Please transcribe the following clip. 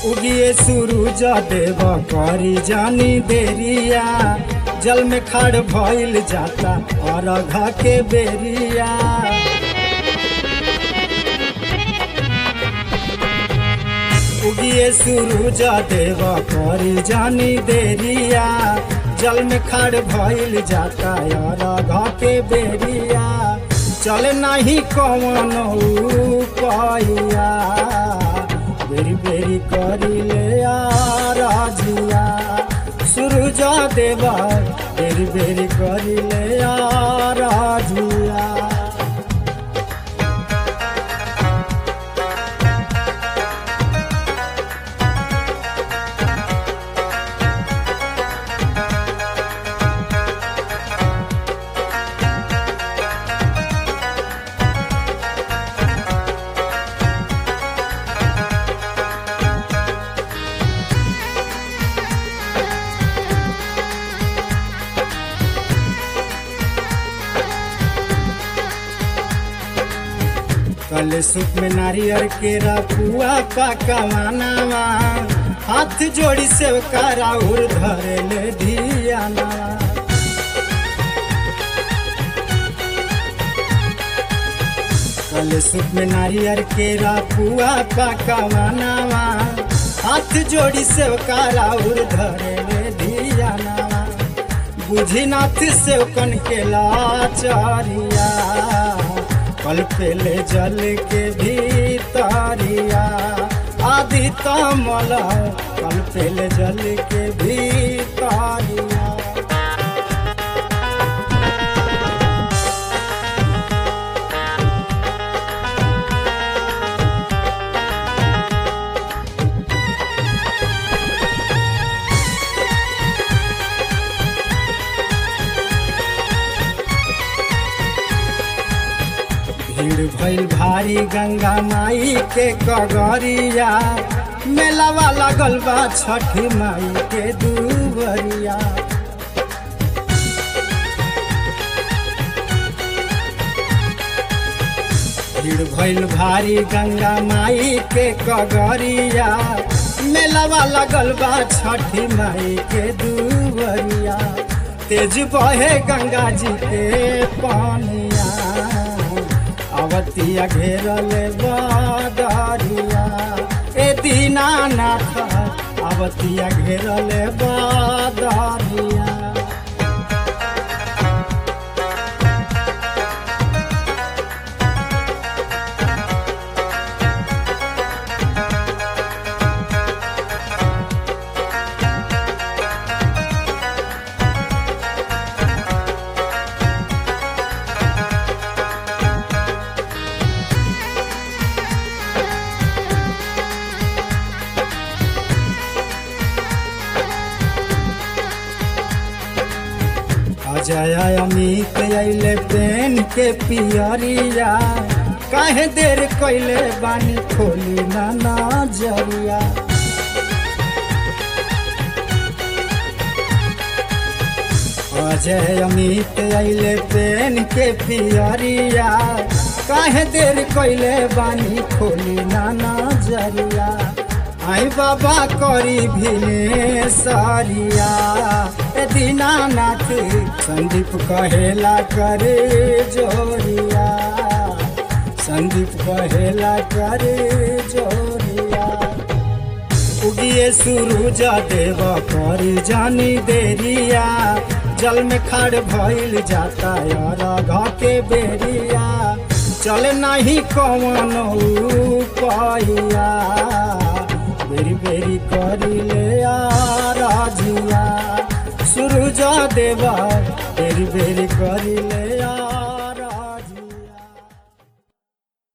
उगिए सूरज देव करी जानी देरिया जल में खड़ भइल जाता और घा के बेरिया उगिए सूरज देव करी जानी देरिया जल में खड़ भइल जाता और घा के बेरिया चल नहीं कौन पाइया बेरी बेरी करिले राजिया सूरज देवा बेरी बेरी करिले राजिया कल सुख में नारियर के रपुआ पकवानावा हाथ जोड़ी से कराउर धरे ले धियाना कल सुख में नारियर के रपुआ पकवानावा हाथ जोड़ी से कराउर धरे ले धियाना बुझी नाथ से कन के लाचारिया कल पेले जल के भीतरिया आदि तमल कल पेले जल के भीतरिया भीड़ भइल भारी गंगा माई के कगरिया मेलावा लागल बा छठी माई के दुबरिया भीड़ भइल भारी गंगा माई के कगरिया मेलावा लगल बा छठी माई के दुबरिया तेज बहे गंगा जी के पानिया अवतिया घेरल बादरिया ए दीनानाथ अवतिया घेरल बादरिया अजय अमित अइले पेन के पियरिया काहे देर कैले बानी खोली ना नजरिया अजय अमित अइले पेन के पियरिया काहे देर कैले बानी खोली ना नजरिया आई बाबा करी भिने सारिया ए दीनानाथ संदीप कहेला करे जोरिया संदीप कहेला करे जोरिया उगिए सूरज देव करी जानी देरिया जल में खड़ भइल जाता यार घा के बेरिया चल नहीं कौन पाइया बेरी बेरी करिले राजिया सूरज देवा बेरी बेरी करिले